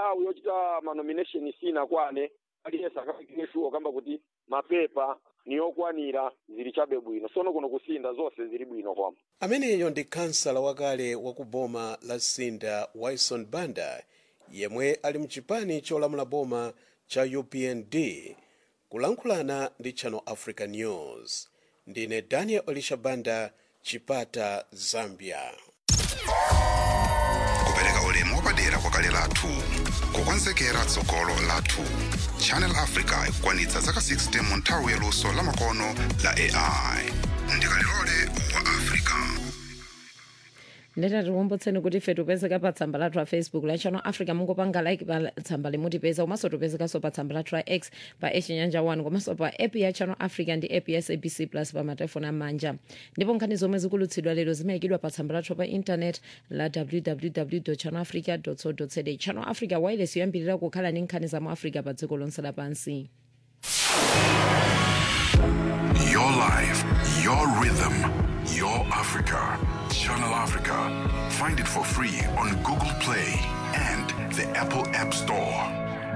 nthawi yochita manomination sinakwane aliyense akapikire shuwa kamba kuti mapepa ni okwanira zili chabe bwino sono kuno kusinda zonse zili bwino kwamba ameneyo ndi kansala wakale wa ku boma la sinda wilson banda yemwe ali mchipani cholamula boma cha upnd kulankhulana ndi channel africa news ndine daniel elisha banda chipata zambia kupereka ulemu wapadera kwa kale lathu kukonzekera tsogolo lathu channel africa ikukwanitsa zaka 60 mu nthawi yaluso lamakono la ai ndikalilole wa africa ndetati tikumbutseni kuti ife tipezeka pa tsamba lathu la facebook la channel africa mungopanga like pa tsamba limutipeza komanso tipezekanso pa tsamba lathu la x pa echinyanja 1 komanso pa app ya channel africa ndi app ya sabc plus pa matelefoni amanja ndipo nkhani zomwe zikulutsidwa lero zimayikidwa pa tsamba lathu pa intanet la www channel africa co za channel africa wireless yoyambirira kukhala ndi nkhani za mu africa pa dziko lonse lapansi Your life, your rhythm, your Africa. Channel Africa. Find it for free on Google Play and the Apple App Store.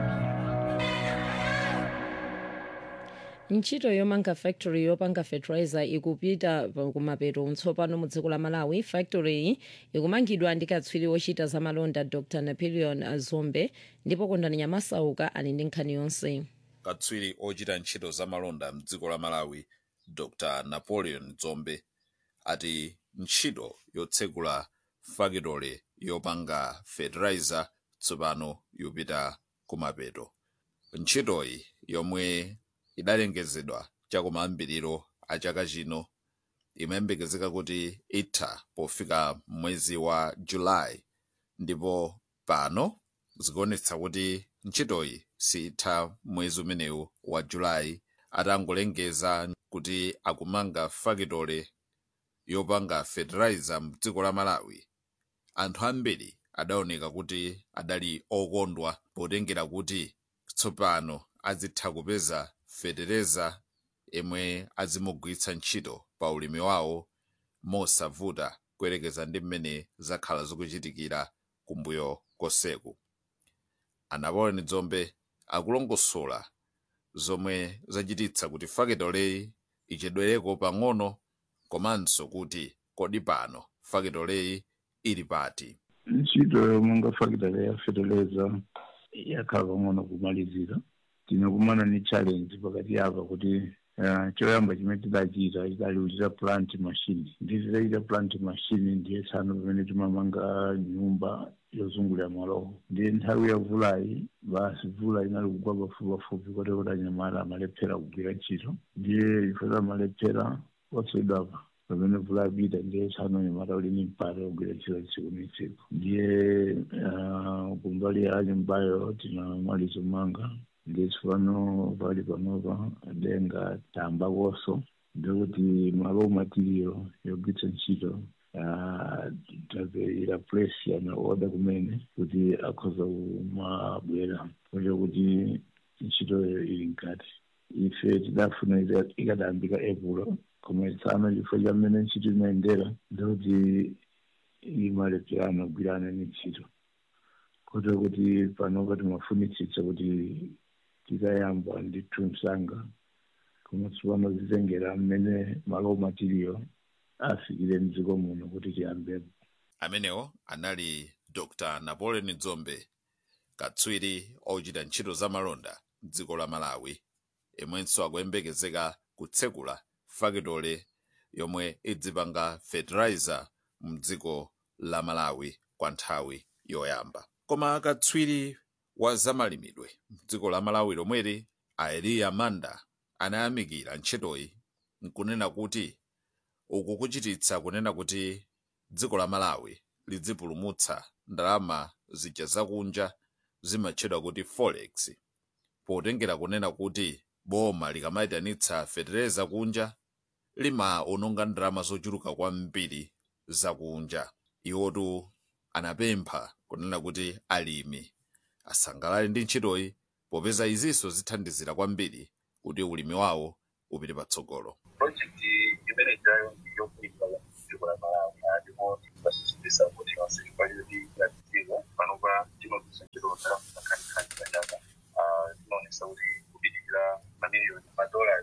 ntchito yomanga factory yopanga fertilizer ikupita pa- kumapeto tsopano mu dziko la malawi factory iyi ikumangidwa ndi katswiri wochita za malonda dr napoleon zombe ndipo kondani nyamasauka ali ndi nkhani yonse katswiri ochita ntchito za malonda mdziko la malawi dr napoleon zombe ati ntchito yotsegula fakitole yopanga fertilizer tsopano yupita kumapeto ntchitoyi yomwe idalengezedwa chakumayambiriro a chaka chino imayembekezeka kuti itha pofika mwezi wa julayi ndipo pano zikuonetsa kuti ntchitoyi sitha mwezi umenewu wa julayi atangolengeza kuti akumanga fakitole yopanga fertilizer mdziko la malawi anthu ambiri adaoneka kuti adali okondwa potengera kuti tsopano azitha kupeza fetereza imwe azimugwiritsa ntchito pa ulimi wawo mosavuta kuyerekeza ndi mmene zakhala zikuchitikira kumbuyo koseku anapoleon zombe akulongosola zomwe zachititsa kuti fakitoleyi ichedwereko pang'ono komanso kuti kodi pano fakitoleyi ili pati ntchito yomanga fakitale ya fertilizer yakhala pang'ono kumalizira tinakumana ni challenge pakati apa kuti uh, choyamba chimene tidachita tidaliulira plant machine ndi tidachita plant machine ndiye tsano pamene timamanga nyumba yozungulira malowo ndiye nthawi ya vulayi basi vula inali kugwa pafupi pafupi kote kuti anyamala amalephera kugwira ntchito ndiye ife tamalephera poswedwapa pamene vula yapita ndiye tsano anyamala uli ni mpata wogwira ntchito tsiku ni tsiku ndiye uh, kumbali ya nyumbayo tinamaliza kumanga ndesifano pali panopa denga tamba koso ndekuti malo material yogwitsa ntchito tapeira place yana oda kumene kuti akhoza kumabwera kocha kuti ntchitoyo ili mkati ife tidafuna ita- ikadayambika epulo koma tsano chifukwa cha mmene ntchito imayendera ndekuti imalephera kugwirana ni ntchito kocha kuti panopa timafunitsitsa kuti tikayamba ndithu msanga koma tsopano zitengera mmene malo material afikire mdziko muno kuti tiyambepo amenewo anali dr napoleon dzombe katswiri ochita ntchito za malonda mdziko la malawi imwenso akuyembekezeka kutsekula fakitole yomwe idzipanga fertilizer mdziko la malawi kwa nthawi yoyamba koma katswiri wa zamalimidwe mdziko la malawi lomweri aeliya manda anayamikira ntchitoyi nkunena kuti uku kuchititsa kunena kuti dziko la malawi lidzipulumutsa ndalama zija zakunja zimatchedwa kuti forex potengera kunena kuti boma likamayitanitsa fetereza kunja limaononga ndalama zochuluka kwambiri zakunja iwotu anapempha kunena kuti alimi asangalale ndi ntchitoyi popeza izinso zithandizira kwambiri kuti ulimi wawo upite patsogolo project imene ijayo yokuika dziko la malawi ndipo tikubasisitiza kuti onse chifukwa choti ngati dziko panopa timagwiritsa ntchito ndalama zakhanikhanikha pachaka timaonesa kuti kupitirira mamiliyoni madollars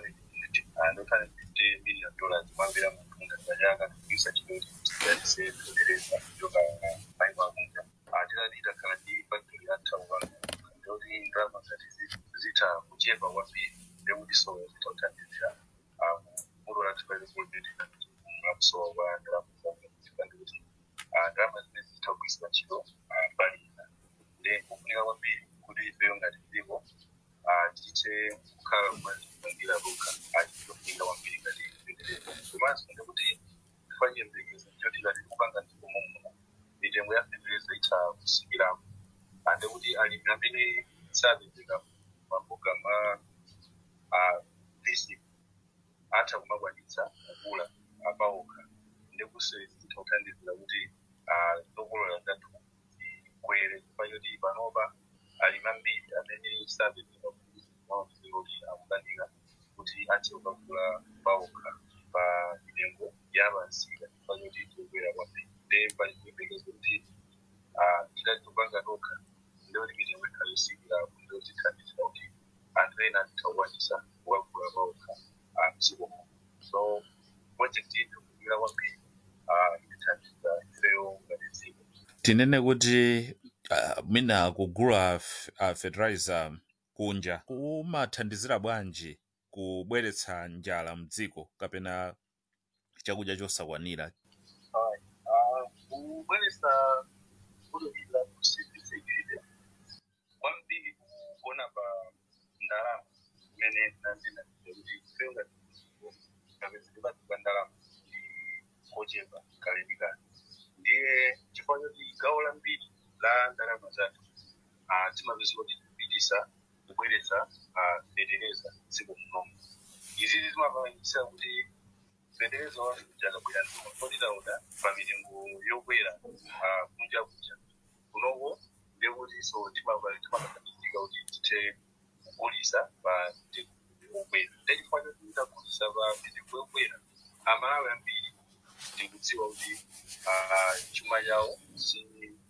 250 million dollars kumambira munthu ngati pachaka kugwiritsa ntchito kuti tiyanise kutereza kuchoka maiko akunja tilati takhala ndi factory yathauka ndoti ndalama ngati zitha kuchepa kwambiri ndekuti so zitauthandizira mulo lathu pali kulipitira mlakusowa kwa ndalama zake kuti ndalama zimene zitha kugwiritsidwa ntchito palina ndi kufunika kwambiri kuti ifeyo ngati dziko tithe kukhala kumangira lokha achitofunika kwambiri ngati komanso ndekuti tifanyembekezo choti ngati kupanga dziko momuna mitengo ya fetereza itha kusikiramo ande kuti alimi amene sapezeka maboga ma basic atha kumakwanitsa kugula apaokha ndikusezi zithauthandizira kuti zokolola zathu zikwere pachoti panopa alimi ambiri amene sapezeka maoziroki akukanika kuti athe kukagula paokha pa mitengo yapansika pachoti tikukwera kwambiri nde pachiyembekezo kuti tikatopanga tokha ndekuti mitengo ikhala yosikirapo ndekutithandizira kuti anthu ena atithakukwanisa kukagula paokha mdziko so project iyi ndikukwira kwambiri itithandiza ifeyo ngati dziko tinene kuti uh, mina kugula f- uh, fertilizer kunja kumathandizira bwanji kubweretsa njala mdziko kapena chakudya chosakwanira kubweretsa kulukira kusivizekile kwambiri kuona pa ndalama imene nandina kuti ifeyo ngati dziko kapezeke basi pa ndalama ndi kochepa kale ndi kale ndiye chifukwa choti gawo lambiri la ndalama zathu ah, timapeza kuti tikupitisa kubweretsa ah, fetereza dziko munomu izizi zimapangisa kuti fetereza wanu jakabwera kuti taona pa mitengo yokwera ah, kunja kunja kunoko ndekuti so timakathandizika kuti tithe kugulisa pa mitengo yokwera ndechifukwa choti titagulisa pa mitengo yokwera amalawi ambiri ndikudziwa kuti ah, chuma chawo si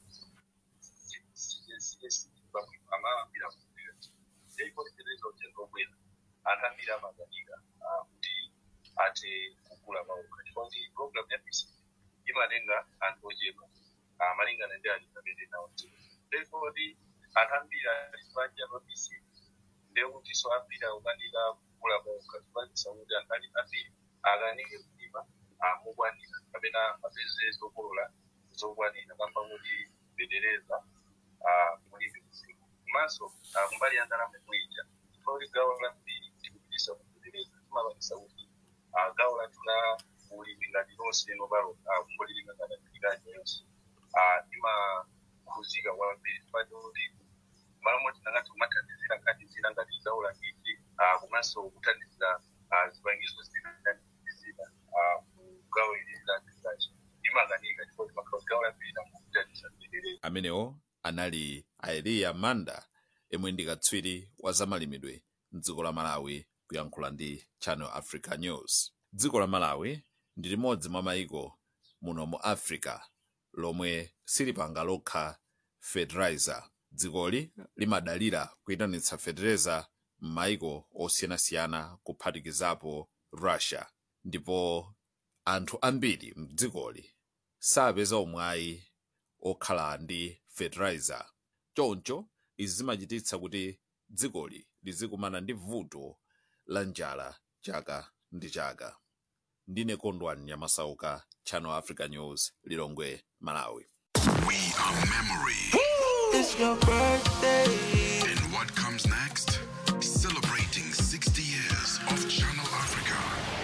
amawambira kumbira ndeipotekereza kuti ndobwera anthu ambiri amakanika kuti athe kugula maoka chifukwa kuti program ya bc imatenga anthu ochepa ah, malingana ndi ali amene nawo therefore kuti anthu ambiri ali panja pa bc ndekuti so ambiri akukanika kugula maoka chifukwa kuti anthu ali ambiri akanike kulima mokwanira kapena apeze zokolola zokwanira kamba kuti fetereza mulimi mzimu komanso kumbali ya ndalama kuija kuti gawo lambiri tikupitisa kufetereza timapangisa kuti ah, gawo lathu la ulimi ngati lonse nopalo kungolilinga ngati afikanya yonse imakhuzika kwambiri chifukwa kuti malo moti nangati kumathandizira ngati zina ngati gawo lambiri komanso kuthandizira ah, zipangizo zina zina gawo ili landizachi imakanika chifukwa kuti makhala gawo lambiri namukuthandisa fetereza amenewo anali aeliya manda yemwe ndi katswiri wa zamalimidwe mdziko la malawi kuyankhula ndi channel africa news dziko la malawi ndi limodzi mwa mayiko muno mu africa lomwe silipanga lokha fertilizer dzikoli limadalira kuyitanitsa fertilizer m'mayiko osiyanasiyana kuphatikizapo russia ndipo anthu ambiri mdzikoli sapeza umwayi okhala ndi fertilizer choncho izi zimachititsa kuti dzikoli lizikumana ndi vuto la njala chaka ndi chaka ndine kondwani nyamasauka channel africa news lilongwe malawi We are memory. It's your birthday. And what comes next? Celebrating 60 years of Channel Africa.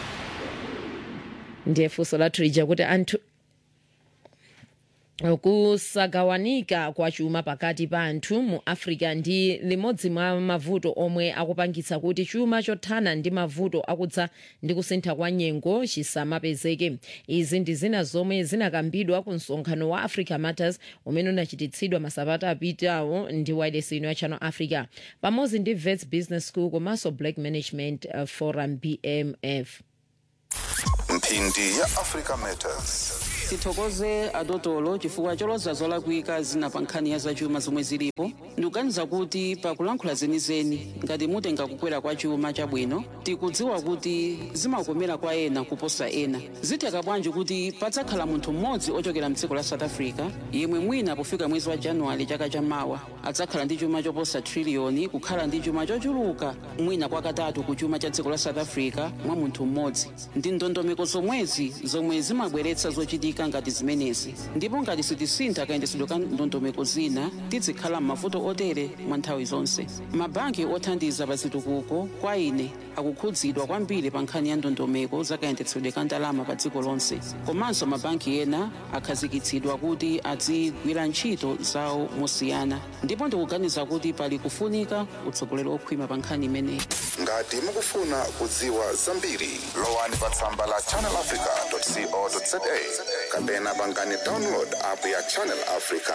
ndiye funso lathu lija kuti anthu kusagawanika kwa chuma pakati pa anthu mu africa ndi limodzi mwa mavuto omwe akupangitsa kuti chuma chothana ndi mavuto akudza ndi kusintha kwa nyengo chisamapezeke izi ndi zina zomwe zinakambidwa ku msonkhano wa africa matters umene unachititsidwa masabata apitawo ndi wireless ino ya channel africa pamodzi ndi vets business school komanso black management uh, forum bmf mphindi ya africa matters tithokoze adotolo chifukwa choloza zolakwika zina pa nkhani ya zachuma zomwe zilipo ndikuganiza kuti pakulankhula zenizeni ngati mutenga kukwera kwa chuma chabwino tikudziwa kuti zimakomera kwa ena kuposa ena zitheka bwanji kuti padzakhala munthu mmodzi ochokera mdziko la south africa yemwe mwina pofika mwezi wa januwale chaka chamawa adzakhala ndi chuma choposa triliyoni kukhala ndi chuma chochuluka mwina kwakatatu ku chuma cha dziko la south africa mwa munthu mmodzi ndi ndondomeko zomwezi zomwe zimabweretsa zochitika ngati zimenezi ndipo ngati sitisintha kayendetsedwe ka ndondomeko zina tizikhala m'mavuto otere mwa nthawi zonse mabanki othandiza pa zitukuko kwa ine akukhudzidwa kwambiri pa nkhani ya ndondomeko za kayendetsedwe ka ndalama pa dziko lonse komanso mabanki ena akhazikitsidwa kuti azigwira ntchito zawo mosiyana ndipo ndikuganiza kuti pali kufunika utsogoleri okhwima pa nkhani imeneyi ngati mukufuna kudziwa zambiri lowani pa tsamba la channelafrica.co.za kapena pangani download app ya channel africa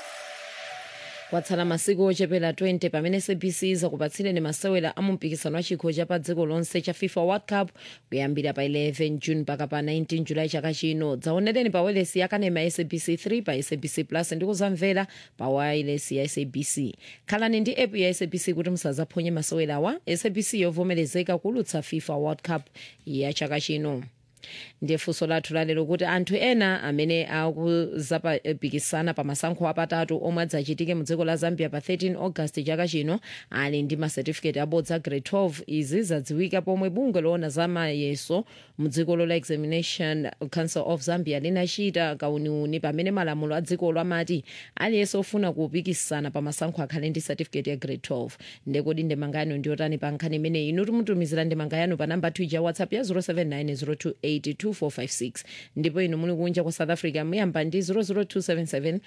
kwatsala masiku ochepera 20 pamene sabc izakupatsireni masewera a mumpikisano wa chikho cha pa dziko lonse cha fifa world cup kuyambira pa 11 june mpaka pa 19 julayi chaka chino dzaonereni pa wailesi yakanema ya sabc 3 pa sabc plus ndi kuzamvera pa wailesi ya sabc khalani ndi app ya sabc kuti musazaphonye masewerawa sabc yovomerezeka kulutsa fifa world cup ya chaka chino ndiye funso lathu lalero kuti anthu ena amene akuzapikisana pa masankho apatatu omwe adzachitike mu dziko la zambia pa 13 august chaka chino ali ndi masetifiketi abodza a grade 12 izi zadziwika pomwe bungwe loona za mayeso mu dziko la examination council of zambia linachita kauniuni pamene malamulo a dzikolo amati aliyense ofuna kupikisana pa masankho akhale ndi certificate ya grade 12 ndekodi ndemanga yanu ndiyotani pa nkhani imeneyi inu timutumizira ndemanga yanu pa namba 2 ya whatsapp ya 079 0282456 ndipo inu muli kunja kwa south africa muyamba ndi 00277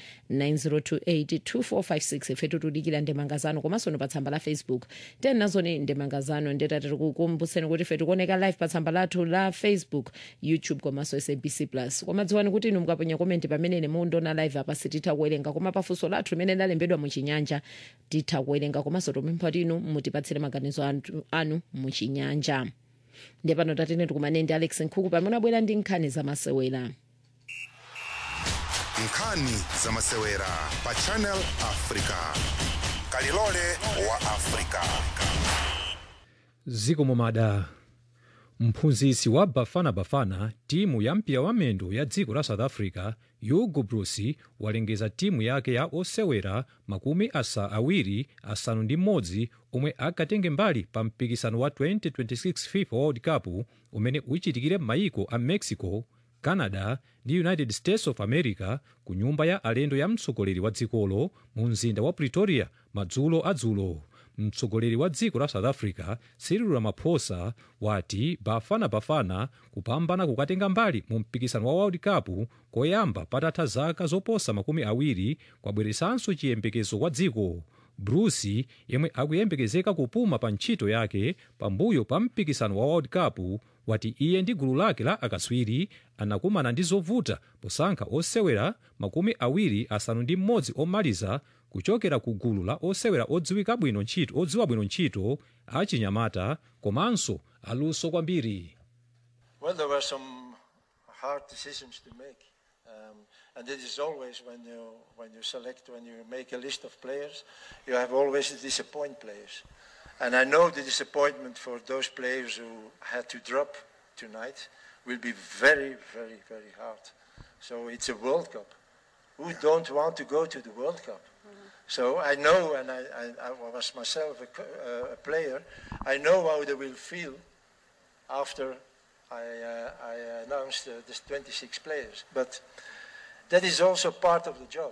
90282456 ife tikudikira ndemanga zanu komanso pa tsamba la facebook tena nazoni ndemanga zanu ndetati tikukumbutseni kuti ife tikuoneka live pa tsamba lathu la facebook youtube komanso sabc plus koma dziwani kuti inu mukaponya komenti pamene mundiona live apa sititha kuwerenga koma pafunso lathu limene lalembedwa muchinyanja titha kuwerenga komanso tupempha kuti inu mutipatsire maganizo anu- anu muchinyanja ndiye pano tatene tikumane ndi alex nkhuku pamene abwera ndi nkhani zamasewera nkhani zamasewera pa channel africa kalilole wa africa ziko momada mphunzitsi wa bafana bafana timu ya mpira wa mendo ya dziko la south africa hugo broos walengeza timu yake ya osewera makumi asa awiri asanu ndi mmodzi omwe akatenge mbali pa mpikisano wa 2026 fifa world cup umene uchitikire m'mayiko a mexico canada ndi united states of america ku nyumba ya alendo ya mtsogoleri wa dzikolo mu mzinda wa pretoria madzulo adzulo mtsogoleri wa dziko la south africa cyril ramaphosa wati bafana bafana kupambana kukatenga mbali mu mpikisano wa world cup koyamba patatha zaka zoposa makumi awiri kwabweresanso chiyembekezo kwa dziko broos yemwe akuyembekezeka kupuma pa ntchito yake pambuyo pa mpikisano wa world cup wati iye ndi gulu lake la akatswiri anakumana ndi zovuta posankha osewera makumi awiri asanu ndi mmodzi omaliza kuchokera ku gulu la osewera odziwika bwino ntchito odziwa bwino ntchito achinyamata komanso aluso kwambiri Well, there were some hard decisions to make. Um, and it is always when you, when you select, when you make a list of players, you have always to disappoint players. And I know the disappointment for those players who had to drop tonight will be very, very, very hard. So it's a World Cup. Who don't want to go to the World Cup? So I know, and I, I, I was myself a, co- uh, a player, I know how they will feel after I, uh, I announced uh, this 26 players. But that is also part of the job.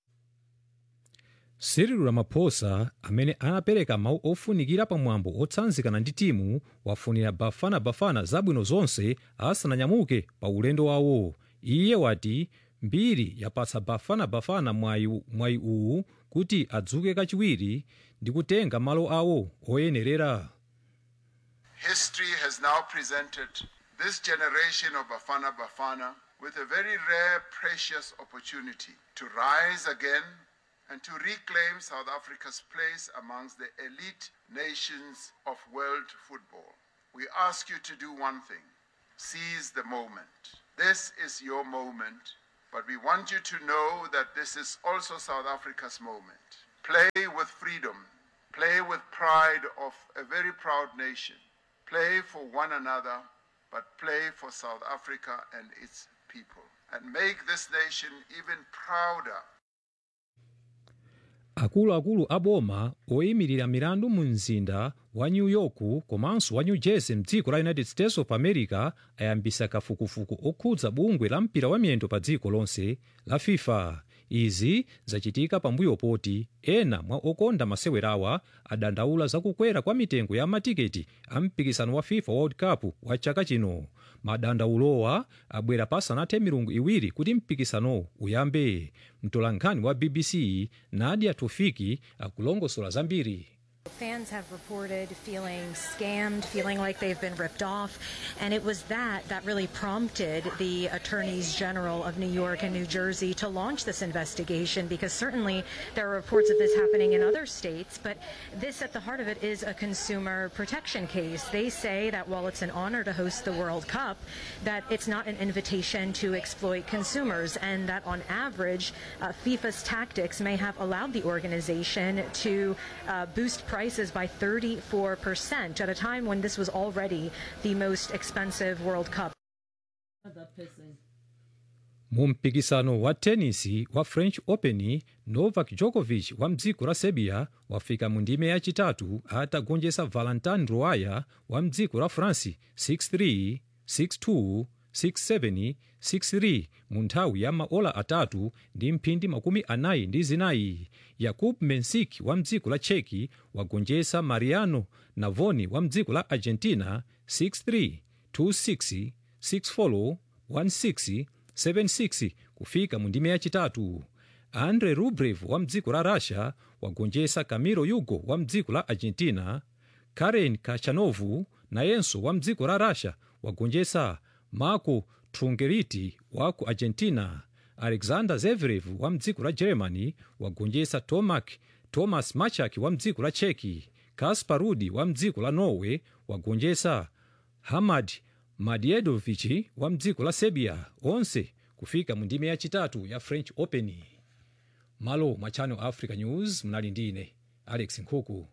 cyril ramaphosa amene anapereka mawu ofunikira pamwambo otsanzikana ndi timu wafunira bafana bafana zabwino zonse asananyamuke pa ulendo wawo iye wati mbiri yapatsa bafana bafana mwayi mwayi uwu kuti adzuke kachiwiri ndi kutenga malo awo oyenerera History has now presented this generation of Bafana Bafana with a very rare, precious opportunity to rise again and to reclaim South Africa's place amongst the elite nations of world football. We ask you to do one thing seize the moment. This is your moment But we want you to know that this is also South Africa's moment. Play with freedom, play with pride of a very proud nation, play for one another, but play for South Africa and its people. And make this nation even prouder akuluakulu a boma oyimirira milandu mu mzinda wa new york komanso wa new jersey mdziko la united states of america ayambisa kafukufuku okhudza bungwe la mpira wa miyendo pa dziko lonse la fifa izi zachitika pambuyo poti ena mwa okonda masewerawa adandaula zakukwera kwa mitengo ya matiketi a mpikisano wa fifa world cup wa chaka chino madandaulowa abwera pasanathe milungu iwiri kuti mpikisano uyambe mtolankhani wa bbc nadia tofiki akulongosola zambiri Fans have reported feeling scammed, feeling like they've been ripped off. And it was that that really prompted the attorneys general of New York and New Jersey to launch this investigation because certainly there are reports of this happening in other states. But this, at the heart of it, is a consumer protection case. They say that while it's an honor to host the World Cup, that it's not an invitation to exploit consumers and that on average, uh, FIFA's tactics may have allowed the organization to uh, boost prices by 34% at a time when this was already the most expensive World Cup. mu mpikisano wa tenisi wa french open novak djokovic wa mdziko la serbia wafika mu ndime yachitatu atagonjetsa valentin roaya wa mdziko la france 63 62 67 63 mu nthawi ya maola atatu ndi mphindi makumi anayi ndi zinayi yakub mensik wa mdziko la cheki wagonjetsa mariano navoni wa mdziko la argentina 63 26 64 16 76 kufika mu ndime yachitatu andre rublev wa mdziko la russia wagonjetsa camilo yugo wa mdziko la argentina karen kachanovu nayenso wa mdziko la russia wagonjetsa marco trungeliti wa ku argentina alexander zverev wa mdziko la germany wagonjetsa tomak thomas machak wa mdziko la cheki kaspar rudi wa mdziko la norway wagonjetsa hamad madiedovic wa mdziko la serbia onse kufika mu ndime yachitatu ya french open malo mwa channel africa news mnali ndine alex nkhuku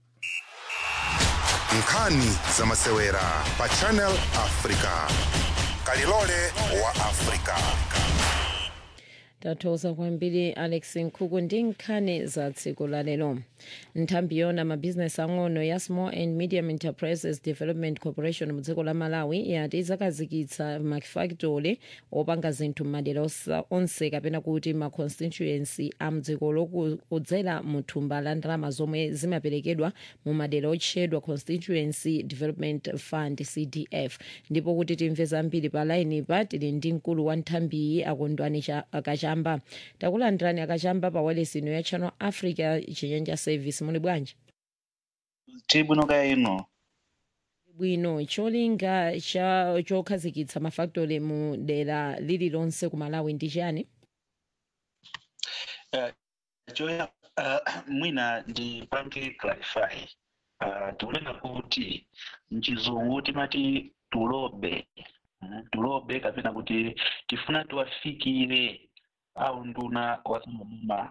nkhani za masewera pa channel africa kalilole wa africa tathokoza kwambiri alex nkhuku ndi nkhani za tsiku la lero nthambi yona mabhizinesi ang'ono ya small and medium enterprises development corporation mu dziko la malawi yati izakhazikitsa mafactory opanga zinthu m'madera osa- onse kapena kuti ma constituency a mdzikolo kudzera mu thumba la ndalama zomwe zimaperekedwa mu madera otchedwa constituency development fund cdf ndipo kuti timve zambiri pa laini pa tili ndi mkulu wa nthambiyi akondwani Cha- akachamba takulandirani akachamba pa walesino ya channel africa chinyanja service muli bwanji tibwino kaya ino bwino cholinga cha chokhazikitsa mafactory mu dera lililonse ku malawi ndi chani uh, choya uh, mwina ndipange clarify uh, tikunena kuti mchizungu timati tulobe mm, tulobe kapena kuti tifuna tiwafikire au nduna wasamamuma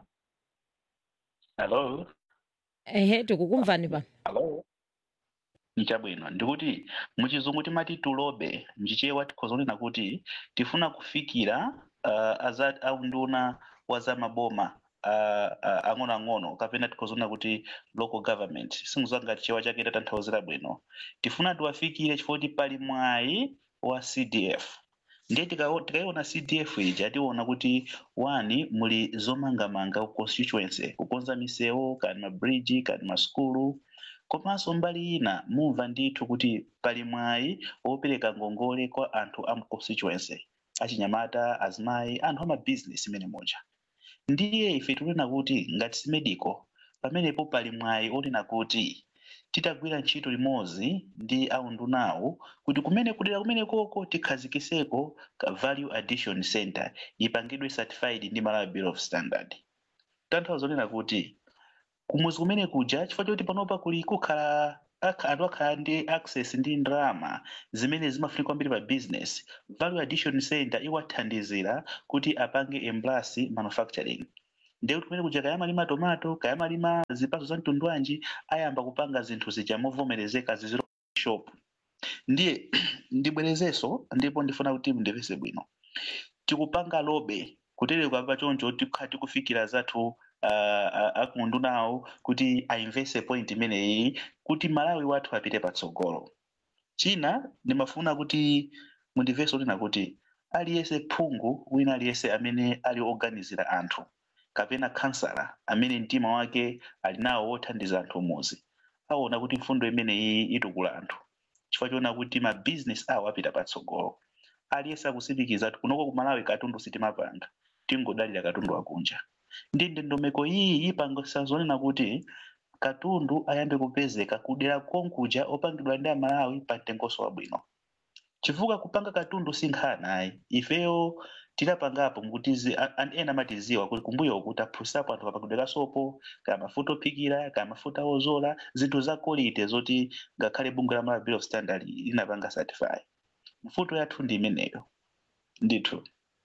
hello ehe tikukumvani pa hello nichabwino ndikuti muchizungu timati tulobe mchichewa tikhoza kunena kuti tifuna kufikira uh, aza au nduna wa za maboma uh, uh, ang'onoang'ono kapena tikhoza kunena kuti local government singizwa ngati chewa chake tatanthauzira bwino tifuna tiwafikire chifukwa kuti pali mwayi wa cdf ndiye tikao- tikaiona cdf ija tiona kuti wani muli zomangamanga ku constituency kukonza misewu kani mabridge kani maskulu komanso mbali ina mumva ndithu kuti pali mwayi wopereka ngongole kwa anthu a mu constituency achinyamata azimayi anthu amabizinesi imene moja ndiye ife tikunena kuti ngati simedico pamenepo pali mwayi onena kuti titagwira ntchito limodzi ndi aundunawo kuti kumene kudera kumene koko tikhazikiseko ka value addition center ipangidwe certified ndi malawi bureau of standard tanthauza zonena kuti kumuzi kumene kuja chifukwa choti panopa kuli kukhala akha- anthu akhala ndi access ndi ndalama zimene zimafunika kwambiri pa business value addition center iwathandizira kuti apange embrace manufacturing ndiye kuti kumene kuja kayamalima tomato kayamalima zipatso za mtundu wanji ayamba kupanga zinthu zija movomerezeka ziziro shop ndiye ndibwerezenso ndipo ndifuna kuti mundipeze bwino tikupanga lobe kutereka pa choncho tikha tikufikira zathu uh, akundu nawo kuti ainveste point imeneyi kuti malawi wathu apite patsogolo china ndimafuna kuti mundimvenso kuti nakuti aliyense phungu wina aliyense amene ali oganizira anthu kapena kansala amene mtima wake ali nawo wothandiza anthu umuzi aona kuti mfundo imeneyi itukula anthu chifukwa choona kuti ma business awo apita patsogolo aliyense akusimikiza kuti kunoko ku malawi katundu sitimapanga tingodalira katundu wakunja ndi ndondomeko iyi ipangisa zonena kuti katundu ayambe kupezeka kudera konkuja opangidwa ndi amalawi pa mtengonso wabwino chifukwa kupanga katundu si nkhani ayi ifeyo tidapangapo mkuti zi- a- a- ena amatiziwa kuti kumbuyo kuti aphunzitsapo anthu apangidwe kasopo kaya mafuta ophikira kaya mafuta ozola zinthu za quality zoti ngakhale bungwe la malawi bill of standard linapanga certify mfuto yathu ndi imeneyo ndithu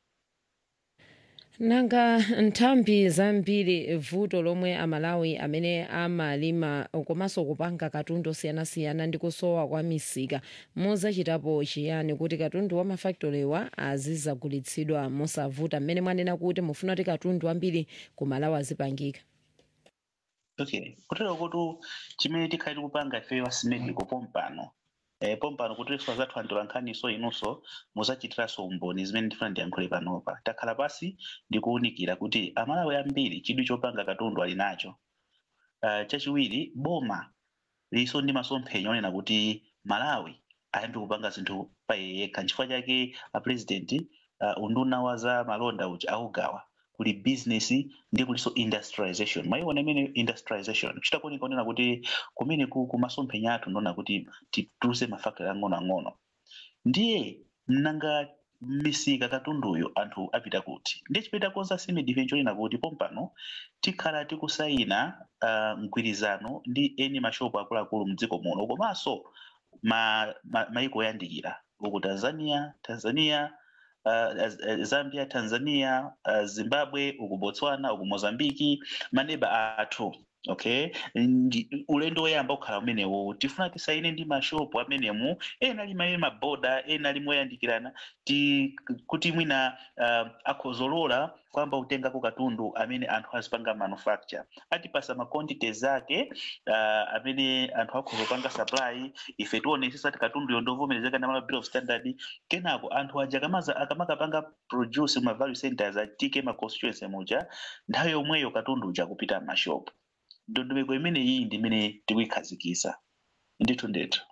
nanga nthambi zambiri vuto lomwe amalawi amene amalima komanso kupanga katundu osiyanasiyana ndi kusowa kwa misika muzachitapo chiyani kuti katundu wa mafaktolewa azizagulitsidwa mosavuta mmene mwanena kuti mufuna kuti katundu ambiri ku malawi azipangika okay kutero kuti chimene tikhali tikupanga ifeyo asimedico pompano eh, pompano kuti tifa zathu andula nkhaniso inunso muzachitiranso umboni zimene ndifuna ndiyankhule panopa takhala pasi ndikuwunikira kuti amalawi ambiri chidwi chopanga katundu ali nacho uh, chachiwiri boma liso ndi masomphenya onena kuti malawi ayambe kupanga zinthu pa iye yekha nchifukwa chake apresident uh, unduna wa za malonda uja augawa kuli business ndi kuliso industrialization maiona imene industrialization chitakuoneka onena kuti kumene ku kumasomphenya athu ndona kuti tituluse mafactory ang'onoang'ono ndiye mnanga misika katunduyo anthu apita kuti ndiye chipeta konza simedi chonena kuti pompano tikhala tikusayina uh, mgwirizano ndi eni mashopu akuluakulu mdziko muno komanso ma, ma, maiko oyandikira uku tanzania tanzania uh, uh, zambia tanzania uh, zimbabwe uku botswana uku mozambiki maneba athu okay Ndi- ulendo woyamba kukhala umenewo tifuna tisaine ndi mashopu amenemu ena ali maye maboda ena ali moyandikirana ti kuti mwina uh, akhozolola kwamba utengako katundu amene anthu azipanga manufacture atipasa ma quantities ake uh, amene anthu akhozopanga supply ife tionesesa ti katunduyo ndovomerezeka na malawi bill of standard kenako anthu aja akamaza akamakapanga produce ma value centers atike ma constituency muja nthawi yomweyo katundu uja kupita m'mashopu ndondomeko imene iyi ndi imene tikuyikhazikisa ndithu ndithu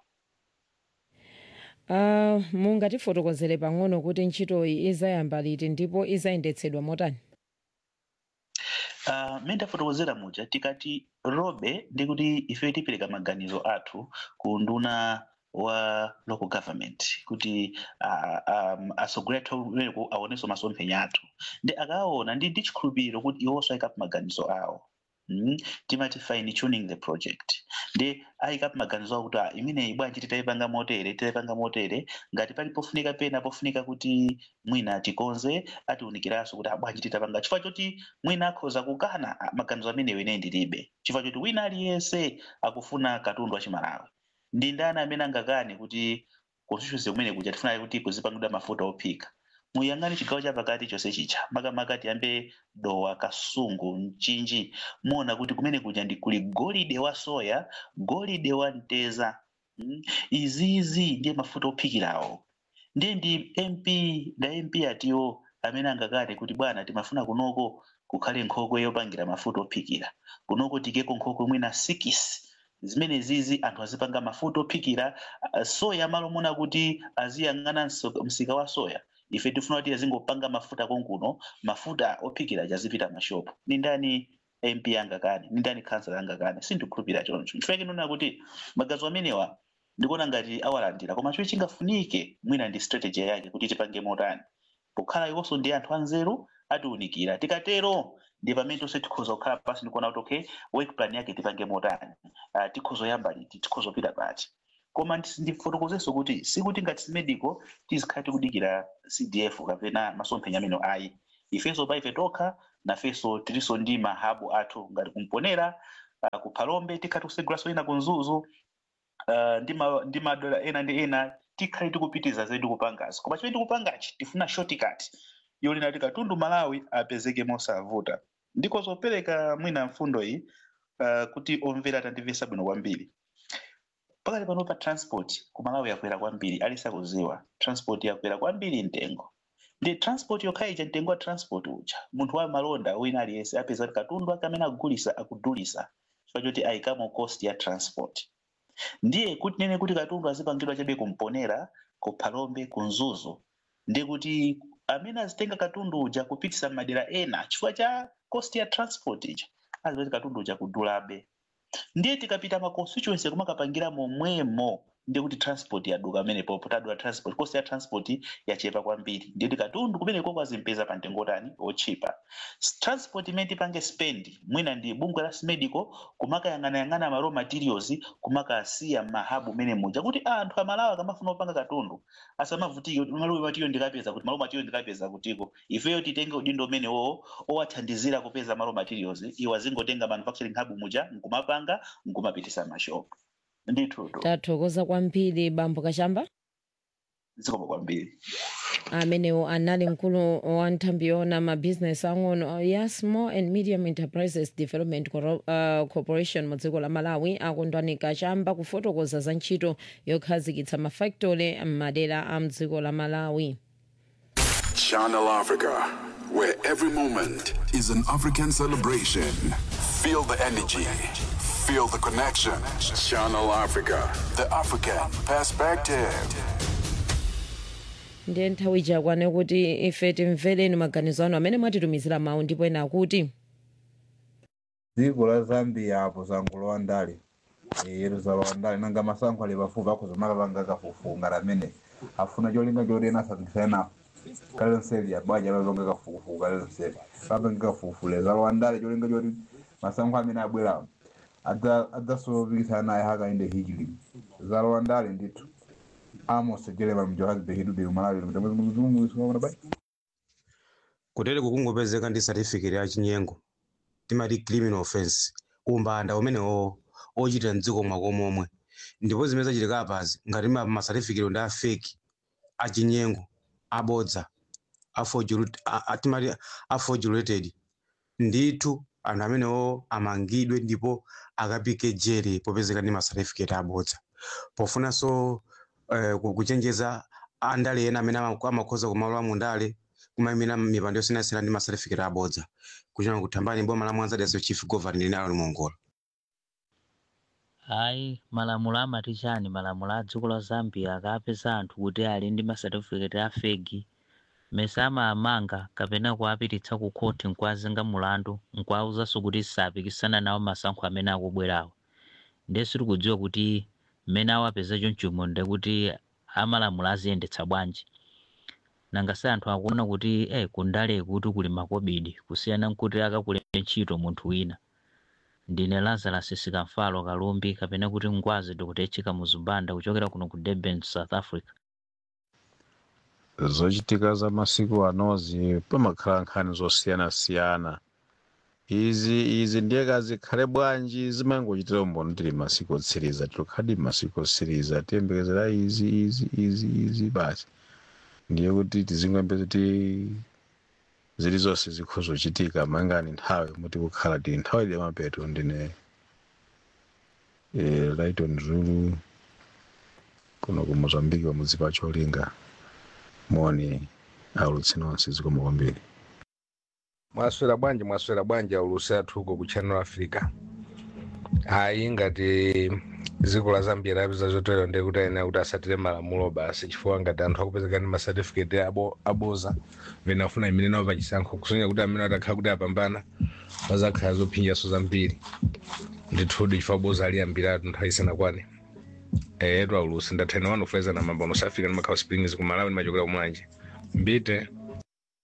uh, mungatifotokozere pang'ono kuti ntchitoyi izayamba liti ndipo izayendetsedwa motani Uh, mmene tafotokozera muja tikati robe ndi kuti ife tipereka maganizo athu ku nduna wa local government kuti uh, um, asogolera athu aonenso masomphenya athu ndi akaona ndi ndi chikhulupiriro kuti iwonso ayikapo maganizo awo mm? timati fine tuning the project ndi ayikapo maganizo awo kuti ah, imeneyi bwanji titayipanga motere titayipanga motere ngati pali pofunika pena pofunika kuti mwina tikonze atiwunikiranso kuti ah, bwanji titapanga chifukwa choti mwina akhoza kukana ah, maganizo amenewo ine ndilibe chifukwa choti wina aliyense akufuna katundu wachimalawi ndi ndani amene angakane kuti constituency kumene kuja tifuna kuti kuzipangidwa mafuta ophika muyang'ane chigawo chapakati chonse chicha makamaka tiyambe dowa kasungu mchinji muona kuti kumene kuja ndi kuli golide wa soya golide wa mteza mm? izizi ndiye mafuta ophikirawo ndiye ndi mp nda mp atiwo amene angakane kuti bwana timafuna kunoko kukhale nkhokwe yopangira mafuta ophikira kunoko tikeko nkhokwe mwina sikisi zimene zizi anthu azipanga mafuta ophikira uh, soya malo mona kuti aziyang'ana mso- msika wa soya ife tifuna kuti azingopanga mafuta konkuno mafuta ophikira chazipita mashopu ni ndani mp angakane ni ndani kansala angakane sindikhulupirira choncho chifukwa chinona kuti magazo amenewa ndikuona ngati awalandira koma chomwe chingafunike mwina ndi strategy yake kuti tipange motani pokhala iwonso ndi anthu anzeru atiwunikira tikatero ndi pamene tonse tikhoza kukhala pasi ndikuona kuti okay work plan yake tipange motani uh, tikhozoyamba liti tikhozopita pati koma ndis- ndifotokozenso kuti sikuti ngati medical tizikhala tikudikira cdf kapena masomphenya amene ayi ifenso pa ife tokha nafenso tilinso ndi mahabu athu ngati kumponera uh, kuphalombe tikhala tikusegulaso ena kunzuzu uh, ndi ma- ndi madola ena ndi ena tikhale tikupitiza zedu kupangazi koma chimene tikupangachi tifuna shortcut yolina kuti katundu malawi apezeke mosavuta ndiko zopereka mwina mfundo iyi uh, kuti omvera tandimvesa bwino kwambiri pakati pano pa transport ku malawi yakwera kwambiri alisakuziwa transport yakwera kwambiri mtengo ndi transport yokha ija mtengo wa transport uja munthu wa malonda wina aliyense apeza kuti katundu ake amene akugulisa akudulisa chifukwa choti ayikamo cost ya transport ndiye kuti nene kuti katundu azipangidwa chabe kumponera kuphalombe kunzuzu ndi kuti amene azitenga katundu uja kupitisa madera ena chifukwa cha cost ya transport ija azipeza katundu uja kudulabe ndiye tikapita ma constituency kumakapangira momwemo ndiye kuti transport yaduka amenepo potadula transport cost ya transport yachepa kwambiri ndiye kuti katundu kumeneko kwazimpeza pa mtengo tani ochipa S- transport imene tipange spend mwina ndi bungwe la smedical kumakayang'anayang'ana ma raw materials kumakasiya mahabu mene muja kuti anthu amalawa akamafuna kupanga katundu asamavutike kuti malo material ndikapeza kuti malo material ndikapeza kutiko ifeyo titenge udindo umene wo owathandizira kupeza malo materials iwo azingotenga manufacturing hub muja nkumapanga nkumapitisa mashopu ndithu tathokoza kwambiri bambo kachamba zikomo kwambiri amenewo anali mkulu wa nthambi yona mabusiness ang'ono ya small and medium enterprises development Coro- uh, corporation mu dziko la malawi akondwani kachamba kufotokoza za ntchito yokhazikitsa mafactory m'madera a mdziko la malawi Channel Africa, where every moment is an African celebration. Feel the energy, feel the connection. Channel Africa, the African perspective. ndiye nthawi ichakwane kuti ife timvereni maganizo anu amene mwatitumizira mawu ndipo ena akuti dziko la zambia apo sangulowa ndale yeruzalowa ndale nanga masankho ali pafupi akuzomaka panga kafukufuku amene afuna cholinga choti ena asatikisana kale nseli abwaja lalonga kafukufuku kale nseli papange kafukufuku lezalowa ndale cholinga choti masankho amene abwerawo adzasopikisana naye hakainde hijili zalowa ndale ndithu amos jerema mjohannesburg hidude umalawi mtamwezimuzumuisumamuna bai kutele kukungopezeka ndi certificate ya chinyengo timati criminal offense umbanda umene o- ochitira mdziko mwako momwe ndipo zimene zachitika apazi ngati ma ma certificate ndi a fake achinyengo abodza aforged- a- a- timati aforgulated ndithu anthu amenewo amangidwe ndipo akapike jere popezeka ndi ma certificate abodza pofunanso eh, ku- kuchenjeza andale ena amene ama- amakhoza kumalo amundale kumayimira mipando yosiyanasiyana ndi ma certificate abodza kuchona kuthambani boma la mwanza daso chief governor linalo limongola hayi malamulo amati chani malamulo a dziko la zambia akapeza anthu kuti ali ndi masatifiketi a fegi mesa amaamanga kapena kuapititsa ku khoti nkuazenga mulandu nkuauzanso kuti sapikisana nawo masankho amene akubwerawo ndesu tikudziwa kuti mmene awapeza chonchomo ndekuti amalamulo aziyendetsa bwanji nangase anthu akuona kuti eh kundale kuti kuli makobidi kusiyana nkuti akakulembe ntchito munthu wina ndine lazarus sikamfalo kalumbi kapena kuti ngwazi dr echika muzubanda kuchokera kuno ku durban south africa zochitika za masiku anozi pamakhala nkhani zosiyanasiyana izi izi ndiye kazikhale bwanji zimangochitira umboni tili masiku otsiriza tilukhadi masiku otsiriza tiyembekezera izi izi izi izi basi ndiye kuti tizingwembe kuti zili zonse zikhozochitika mangani nthawi muti kukhala tili nthawi ya mapeto ndine eh, lighton zulu kuno ku mozambiki pamudzi pa cholinga moni aulutsi nonse zikomo kwambiri mwaswera bwanji mwaswera bwanji aulutsi athu uko ku channel africa ayi ngati dziko la zambia lapeza zotero ndiye kuti ayenera kuti asatire malamulo basi chifukwa ngati anthu akupezeka ndi masatifiketi abo aboza vena afuna imene nawo pachisankho kusonyeza kuti amene atakhala kuti apambana pazakhala zophinjaso zambiri ndithudi chifukwa aboza ali ambiri atu nthawi isanakwane etu aulutsi ndathena wanu kufeza na mambo anosafika ndi makhawa springs ku malawi ndimachokera kumwanje mbite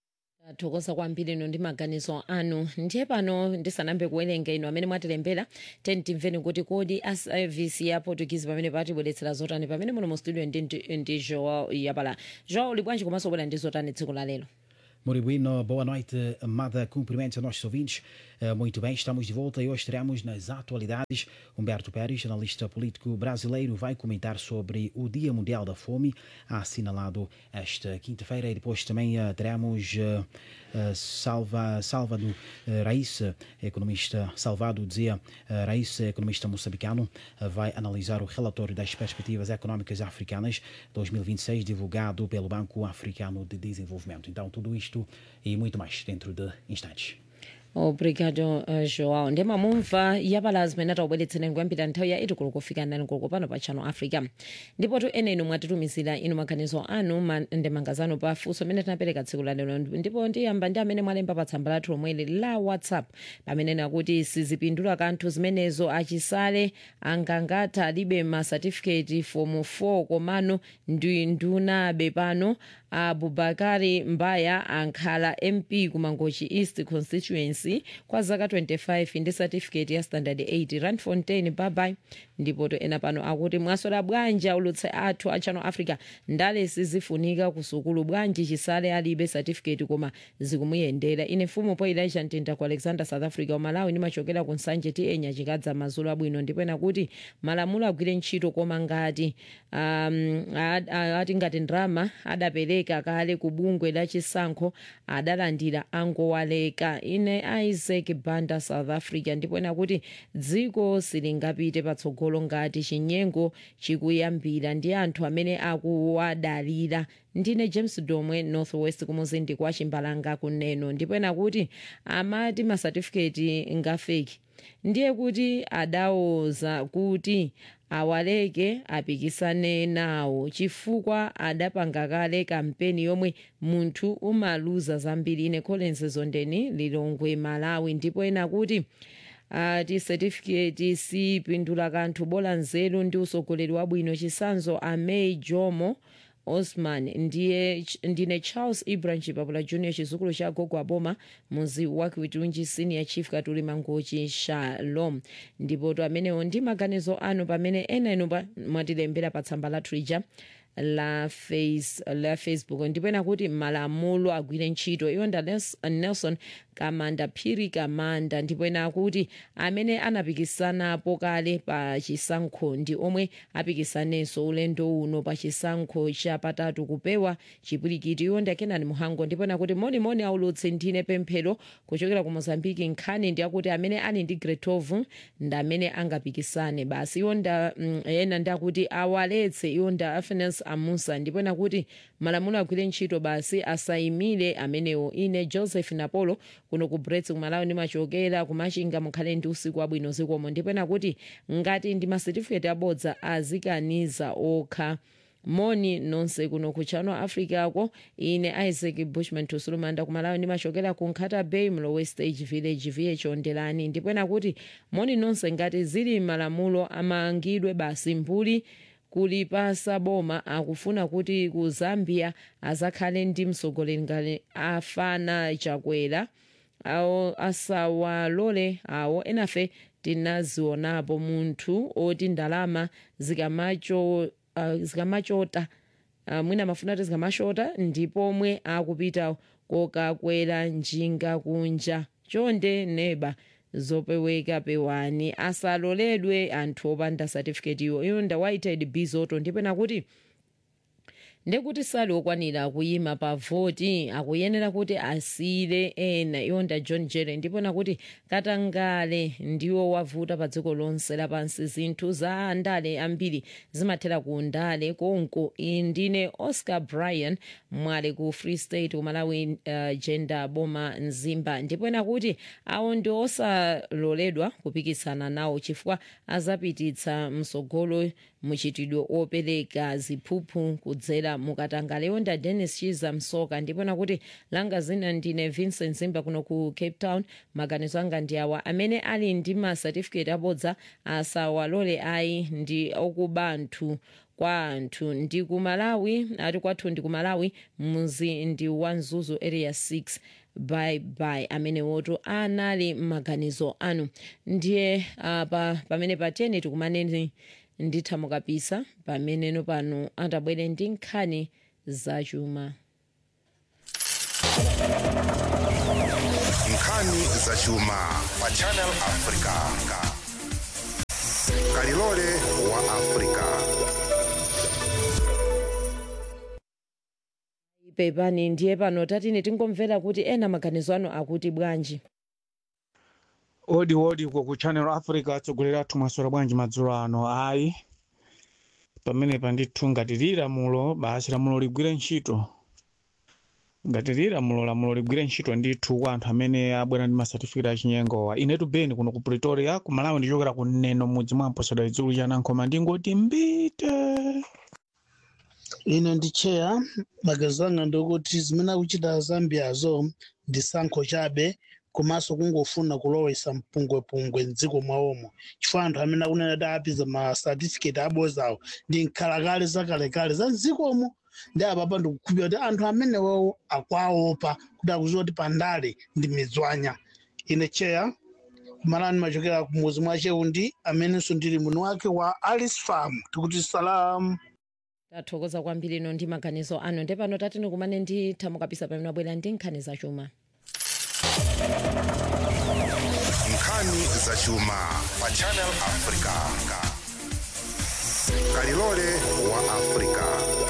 thokoza kwambiri ino ndi maganizo anu ndiye pano ndisanambe kuwerenga ino amene mwatilembera teni timveni kuti kodi a service ya portuguese pamene patibweretsera zotani pamene muno mu studio ndi, ndi, ndi joao yapala joao uli bwanji komanso bwera ndi zotani tsiku la lero Muito bueno, boa noite, amada. Cumprimentos a nossos ouvintes. Eh, Muito bem, estamos de volta e hoje teremos nas atualidades Humberto Pérez, analista político brasileiro, vai comentar sobre o Dia Mundial da Fome, assinalado esta quinta-feira. E depois também eh, teremos eh, eh, Salva, Salvador eh, Raíssa, economista, Salvado dizia, eh, Raíssa, economista moçambicano, eh, vai analisar o relatório das perspectivas económicas africanas 2026, divulgado pelo Banco Africano de Desenvolvimento. Então, tudo isto e muito mais dentro de instantes. obrigado uh, joao ndiye mamumva yapala zimene taubweretsereni kuyambira nthawi ya itikulu kufika ndani koloko pano pa channel africa ndipo tu ene inu mwatitumizira inu maganizo anu ma, ndemanga zanu pa funso amene tinapereka tsiku la lero ndipo ndiyamba ndi amene mwalemba pa tsamba lathu lomweli la whatsapp pamene nakuti sizipindula kanthu zimenezo achisale angangatha alibe ma certificate form 4 komano ndi ndunabe pano abubakari mbaya ankhala mp kumangochi east constituency kwa zaka 25 ndi certificate ya standard 8 randfontein babai ndipo to ena pano akuti mwasola bwanji aulutse athu a channel africa ndale sizifunika kusukulu bwanji chisale alibe certificate koma zikumuyendera ine mfumu po ilaisha mtinda ku alexander south africa umalawi nimachokera ku nsanje ti enya chikadza mazulu abwino ndipo ena kuti malamulo agwire ntchito koma ngati um, ad- ati ngati ndrama adapereka kale ku bungwe la chisankho adalandira angowaleka ine isaac banda south africa ndipo ena kuti dziko silingapite patsogolo ngati chinyengo chikuyambira ndi anthu amene akuwadalira ndine james domwe northwest kumuzindi kwa chimbalanga kuneno ndipo ena kuti amati masatifiketi ngafeki ndiye kuti adawoza kuti awaleke apikisane nawo chifukwa adapanga kale kampeni yomwe munthu umaluza zambiri ine collins zondeni lilongwe malawi ndipo ena kuti ati certificate sipindula kanthu bola nzeru ndi usogoleri wabwino chisanzo amei jomo osman ndiye ndine charles ibrahim chipapula junior chizukulu cha gogo aboma muzi wa kwitunji senior chief katuli mangochi shalom ndipo to amenewo ndi maganizo anu pamene ena inu pa- mwatilembera pa tsamba la twitter la, face, la facebook ndipo ena kuti malamulo agwire ntchito iwo nda Nels- nelson kamanda phiri kamanda ndipo ena akuti amene anapikisanapo kale pa chisankho ndi omwe apikisanenso ulendo uno pa chisankho chapatatu kupewa chipwirikiti iwo ndi akenani muhango ndipo ena kuti monimoni aulutse ndine pemphero kuchokera ku mozambiki nkhani ndi akuti amene ali ndi gretov ndi amene angapikisane basi iwo nda mm, ena ndi akuti awaletse iwo nda afenes amusa ndipo ena kuti malamulo agwire ntchito basi asayimire amenewo ine joseph napolo kuno ku brets kumalawi ndimachokera kumachinga mukhale ndi usiku wabwino zikomo ndipo ena kuti ngati ndi masetifiketi abodza azikaniza okha moni nonse kuno ku channel africa ko ine isaac bushman tusulumanda kumalawi ndimachokera ku nkhata bay mlowe stage village vh ondelani ndipo ena kuti moni nonse ngati zili malamulo amangidwe basi mbuli kulipasa boma akufuna kuti ku zambia azakhale ndi mtsogoleri ngati afana chakwera awo asawalole awo enafe tinazionapo munthu oti ndalama zikamacho uh, zikamachota uh, mwina mafuna ati zikamachota ndipo omwe akupita kokakwera njinga kunja chonde neba zopeweka pewani asaloledwe anthu opanda certificate iwo iyo ndawaited bizoto ndipena kuti ndekuti sali okwanira kuyima pa voti akuyenera kuti asiyire ena iwonda john jere ndipona kuti katangale ndiwo wavuta pa dziko lonse lapansi zinthu za ndale ambiri zimathera ku ndale konko iyi ndine oscar bryan mwale ku free state kumalawi uh, gender boma mzimba ndipona kuti awo ndi osaloledwa kupikisana nawo chifukwa azapititsa msogolo muchitidwe opereka ziphuphu kudzera mukatangale yonda dennis chiza msoka ndipona kuti langa zina ndine vincent zimba kuno ku cape town maganizo anga ndi awa amene ali ndi ma certificate abodza asawalole ayi ndi okubanthu kwa anthu ndi ku malawi ati kwathu ndi ku malawi muzi ndi wa mzuzu area 6 bye bye amene woto anali m'maganizo anu ndiye apa pamene patene tikumaneni ndithamu kapisa pameneno pano atabwere ndi nkhani zachuma nkhani zachuma pa channel africa kalilole wa africa pepani ndiye pano tatine tingomvera kuti ena maganizo anu akuti bwanji odi odi uko ku channel africa atsogoleri athu mwaswera bwanji madzulo ano ayi pamenepa ndithu ngati lilamulo basi lamulo ligwire ntchito ngati lilamulo lamulo ligwire ntchito ndithu kwa anthu amene abwera ndi masatifiketi achinyengowa inetu beni kuno ku pretoria ku malawi ndichokera ku neno mudzi mwa mposera idzulu chanankhoma ndingoti mbite ine ndi cheya maganizo anga ndikuti zimene akuchita zambiazo ndi sankho chabe komanso kungofuna kulowesa mpungwepungwe mdziko mwawomo chifukwa anthu amene akunena kuti apiza ma certificate abozawo ndi nkhalakale zakalekale za mdzikomo ndi apapa ndikukhulupira kuti anthu amenewo akwaopa kuti akuziwa kuti pandale ndi midzwanya ine cheya kumalani machokera kumuzi mwa cheundi amenenso ndili mwini wake wa alice farm tikuti salamu tathokoza kwambiri ino ndi maganizo anu ndi pano tatine kumane ndi thamu kapisa pamene abwera ndi nkhani zachuma nkhani zachuma pa channel africa kalilole wa africa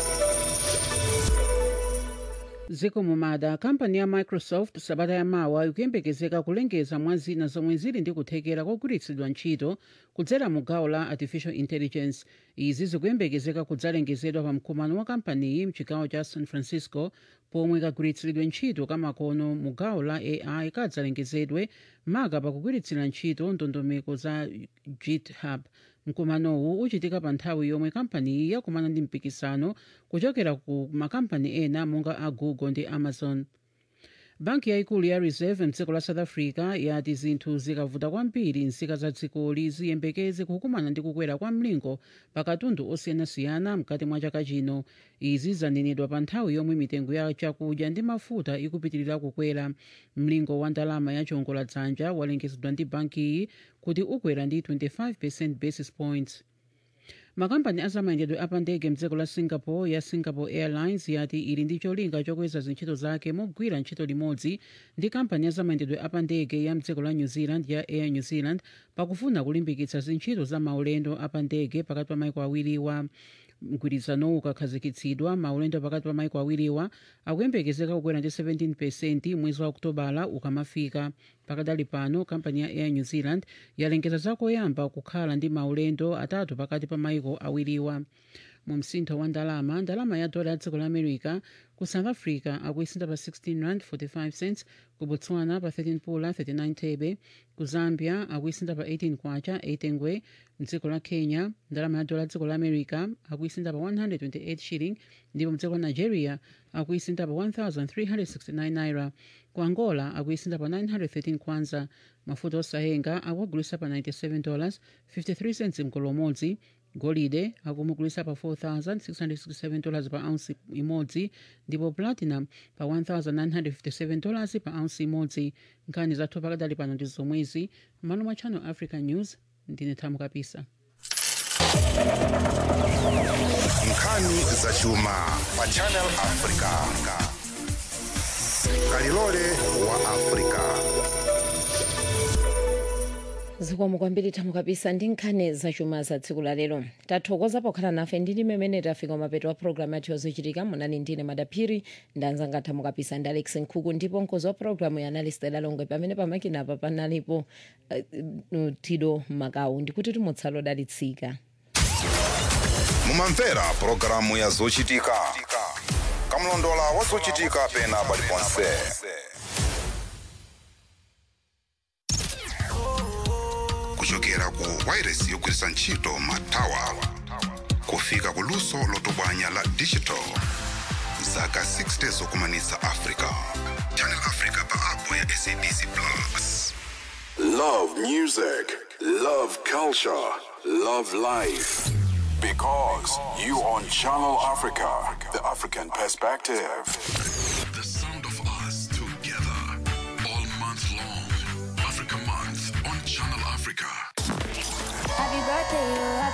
ziko mumada kampani ya microsoft sabata yamawa ikuyembekezeka kulengeza mwa zina zomwe zili ndi kuthekera kogwiritsidwa ntchito kudzera mu gawo la artificial intelligence izi zikuyembekezeka kudzalengezedwa pa mkumano wa kampaniyi mchigawo cha san francisco pomwe kagwiritsidwe ntchito kamakono mu gawo la ai kadzalengezedwe maka pakugwiritsira ntchito ndondomeko za github mkumanowu uchitika pa nthawi yomwe kampaniyi yakumana ndi mpikisano kuchokera ku makampani ena monga a google ndi amazon banki yayikulu ya reserve mdziko la south africa yati zinthu zikavuta kwambiri nzika za dzikoli ziyembekeze kukumana ndi kukwera kwa mlingo pa katundu osiyanasiyana mkati mwa chaka chino izi zanenedwa pa nthawi yomwe mitengo ya chakudya ndi mafuta ikupitirira kukwera mlingo wa ndalama ya chiwongoladzanja walengezedwa ndi bankiyi kuti ukwera ndi 25 basis points makampani azamayendedwe apandege mdziko la singapore ya singapore airlines yati ili ndi cholinga chokweza zintchito zake mogwira ntchito limodzi ndi kampani azamayendedwe apandege ya mdziko la new zealand ya air new zealand pakufuna kulimbikitsa zintchito za maulendo apandege pakati pa maiko awiriwa mgwirizanowu ukakhazikitsidwa maulendo pakati pa maiko awiriwa akuyembekezeka kukwera ndi 17 mwezi wa okutobala ukamafika pakadali pano kampani ya air new zealand yalengeza zakoyamba kukhala ndi maulendo atatu pakati pa maiko awiriwa mu msintho wa ndalama ndalama ya dola ya dziko la america ku south africa akuisinda pa 16 rand 45 cents ku botswana pa 13 pula 39 thebe ku zambia akuisinda pa 18 kwacha 8 ngwe mdziko la kenya ndalama ya dola ya dziko la america akuisinda pa 128 shilling ndipo mdziko la nigeria akuisinda pa 1369 naira ku angola akuisinda pa 913 kwanza mafuta osayenga akuagulisa pa 97 dollars 53 cents mgolo umodzi golide akumugulisa pa 4667 dollars pa ounce imodzi ndipo platinum pa 1957 dollars pa ounce imodzi nkhani zathu pakadali pano ndi zomwezi m'malo mwa channel africa news ndine thamu kapisa nkhani zachuma pa channel africa kalilole wa africa zikomo kwambiri thamu kapisa ndi nkhani zachuma za tsiku la lero tathokoza pokhala nafe ndi mmene tafika mapeto wa programu yathu yozochitika munali ndine madaphiri ndanzanga thamu kapisa ndi alex nkhuku ndipo mkozi wa programu ya analistela longwe pamene pamakinapa panalipo uh, tido makawu ndikuti tumutsalo dalitsika mumamvera pulogalamu ya zochitika kamlondola wa zochitika pena paliponse kuchokera ku wairesi yogwiritsa ntchito matawa kufika ku luso lotsogola la digital zaka 60 zokumanitsa africa channel africa pa app ya sabc plus Love music, love culture, love life. Because you on Channel Africa, the African perspective. The sound of us together all month long. Africa Month on Channel Africa. Happy birthday, you. Happy